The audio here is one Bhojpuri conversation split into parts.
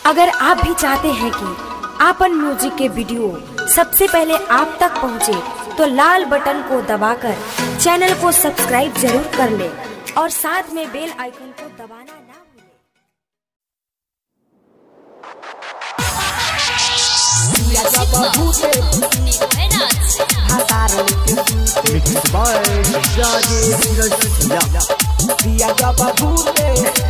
अगर आप भी चाहते हैं कि आपन म्यूजिक के वीडियो सबसे पहले आप तक पहुंचे, तो लाल बटन को दबाकर चैनल को सब्सक्राइब जरूर कर ले और साथ में बेल आइकन को दबाना ना भूलें। Mixed by Jage Rajya. दिया जब भूते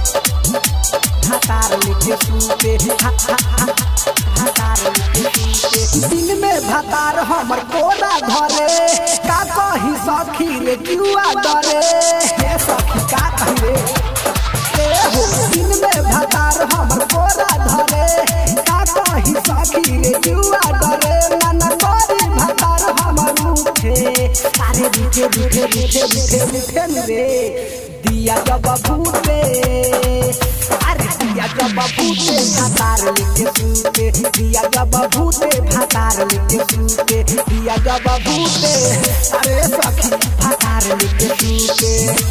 हतार लिखे सूते हा, हा, हा, हतार लिखे सूते दिन में भतार हमर कोना धरे का कही सखी रे जुआ डरे हे सखी का कही रे ए हो दिन में भतार हमर कोना धरे का कही सखी रे जुआ डरे मन करी भतार हमर उठे अरे रुठे रुठे रुठे रुठे रुठे रे दिया जब भूते अरे दिया जब भूते भातार लिखे सूते दिया जब भूते भातार लिखे सूते दिया जब भूते अरे सखी भातार लिखे सूते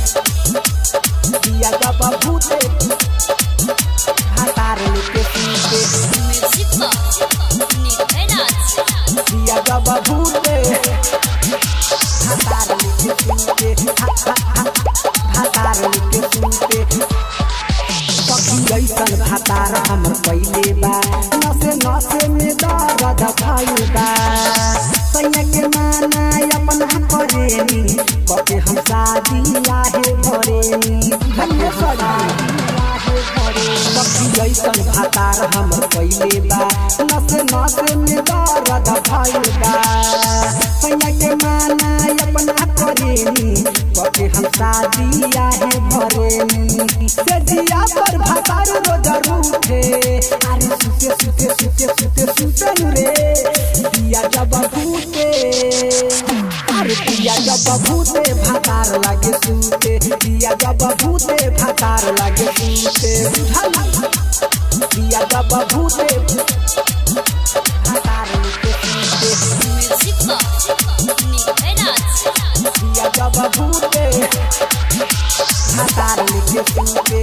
दिया जब भूते भातार लिखे सूते दिया जब भूते भातार लिखे सूते हा, हा, हा, भातार लिखे सूते सखी जैसन भातार हमर पहिले बा नसे नसे में दर्द भइल बा सैया के माना अपना करेनी कके हम शादी आहे भरेनी धन्य शादी आहे भरेनी सखी जैसन भातार हमर पहिले बा नसे नसे में दर्द भइल बा सैया के माना अपना करेनी कके हम शादी आहे भरेनी से जिया पर भातार रोज रूठे अरे सुते सुते सुते सुते सुते रे दिया जब भूते अरे दिया जब भूते भातार लागे सुते दिया जब भूते भातार लागे सुते बुझल दिया जब भूते भातार लागे सुते दिया जब भूते भातार लिखे सुते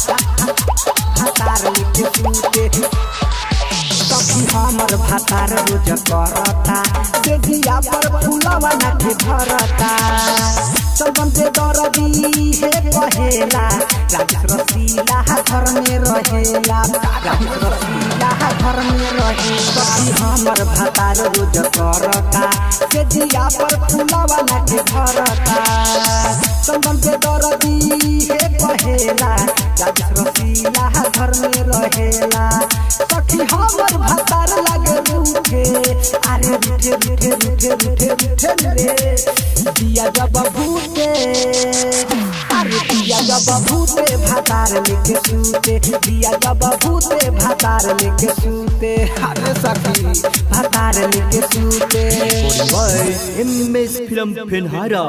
भातार लिखे सुते सखी हमर भातार रोज करता से दिया पर फूलवा नाथे भरता सबन से दरदी हे कहेला राजेश रसीला घर में रहेला राजेश रसीला घर में रहे सखी हमर भातार रोज करता से दिया पर फूलवा नाथे भरता सबन से दरदी हे कहेला राजेश रसीला घर में रहेला सखी हमर भातार लागे रूठे अरे रूठे रूठे रूठे रूठे रूठे रे दिया जब भूते अरे दिया जब भूते भातार लेके सूते दिया जब भूते भातार लेके सूते अरे सखी भातार लेके सूते By MS Film Penhara.